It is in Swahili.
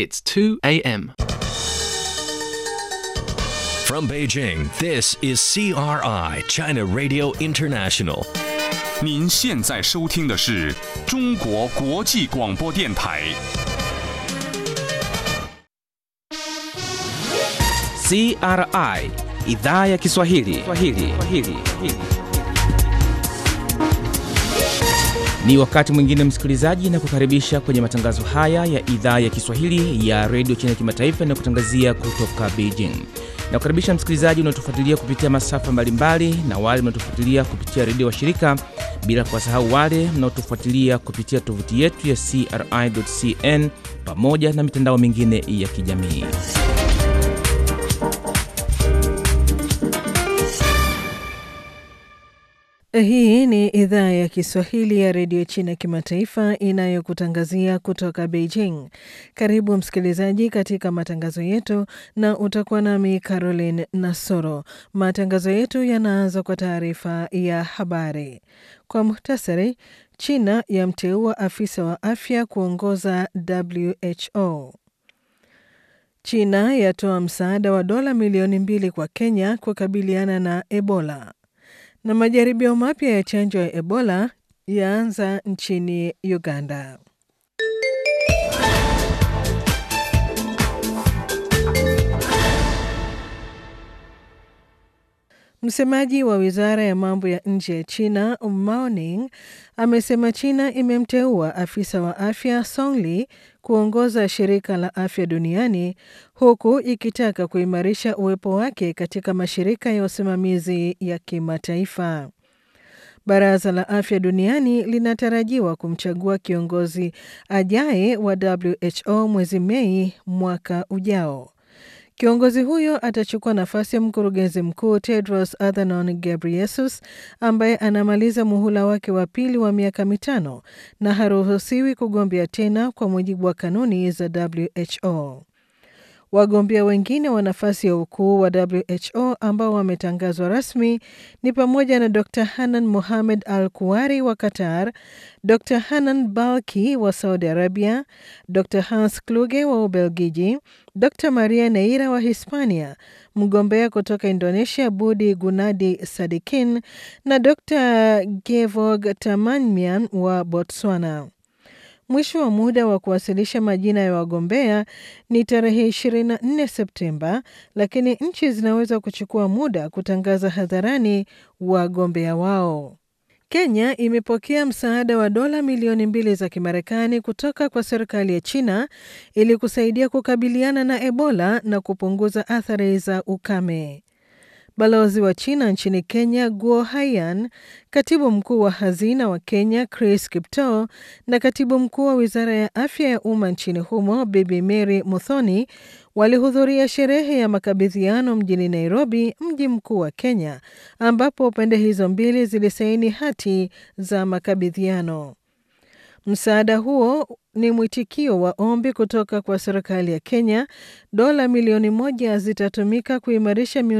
It's 2 a.m. From Beijing, this is CRI, China Radio International. 您现在收听的是中国国际广播电台。 CRI idhaa ya Kiswahili. Kiswahili. Kiswahili. Ni wakati mwingine msikilizaji, na kukaribisha kwenye matangazo haya ya idhaa ya Kiswahili ya redio China kimataifa na kutangazia kutoka Beijing. Na kukaribisha msikilizaji unaotufuatilia kupitia masafa mbalimbali na wale mnaotufuatilia kupitia redio wa shirika, bila kuwasahau wale mnaotufuatilia kupitia tovuti yetu ya CRI.cn pamoja na mitandao mingine ya kijamii. Hii ni idhaa ya Kiswahili ya redio China kimataifa inayokutangazia kutoka Beijing. Karibu msikilizaji katika matangazo yetu, na utakuwa nami Caroline Nasoro. Matangazo yetu yanaanza kwa taarifa ya habari kwa muhtasari. China yamteua afisa wa afya kuongoza WHO. China yatoa msaada wa dola milioni mbili kwa Kenya kukabiliana na Ebola na majaribio mapya ya chanjo ya Ebola yaanza nchini Uganda. Msemaji wa wizara ya mambo ya nje ya China Mao Ning amesema China imemteua afisa wa afya Song Li kuongoza shirika la afya duniani huku ikitaka kuimarisha uwepo wake katika mashirika ya usimamizi ya kimataifa. Baraza la afya duniani linatarajiwa kumchagua kiongozi ajaye wa WHO mwezi Mei mwaka ujao. Kiongozi huyo atachukua nafasi ya mkurugenzi mkuu Tedros Adhanom Ghebreyesus ambaye anamaliza muhula wake wa pili wa miaka mitano na haruhusiwi kugombea tena kwa mujibu wa kanuni za WHO. Wagombea wengine wa nafasi ya ukuu wa WHO ambao wametangazwa rasmi ni pamoja na Dr Hanan Mohamed Al Kuwari wa Qatar, Dr Hanan Balki wa Saudi Arabia, Dr Hans Kluge wa Ubelgiji, Dr Maria Neira wa Hispania, mgombea kutoka Indonesia Budi Gunadi Sadikin na Dr Gevog Tamanmian wa Botswana. Mwisho wa muda wa kuwasilisha majina ya wagombea ni tarehe 24 Septemba, lakini nchi zinaweza kuchukua muda kutangaza hadharani wagombea wao. Kenya imepokea msaada wa dola milioni mbili za Kimarekani kutoka kwa serikali ya China ili kusaidia kukabiliana na Ebola na kupunguza athari za ukame. Balozi wa China nchini Kenya Guo Haiyan, katibu mkuu wa hazina wa Kenya Chris Kiptoo na katibu mkuu wa wizara ya afya ya umma nchini humo Bibi Mary Muthoni walihudhuria sherehe ya makabidhiano mjini Nairobi, mji mkuu wa Kenya, ambapo pande hizo mbili zilisaini hati za makabidhiano. Msaada huo ni mwitikio wa ombi kutoka kwa serikali ya Kenya. Dola milioni moja zitatumika kuimarisha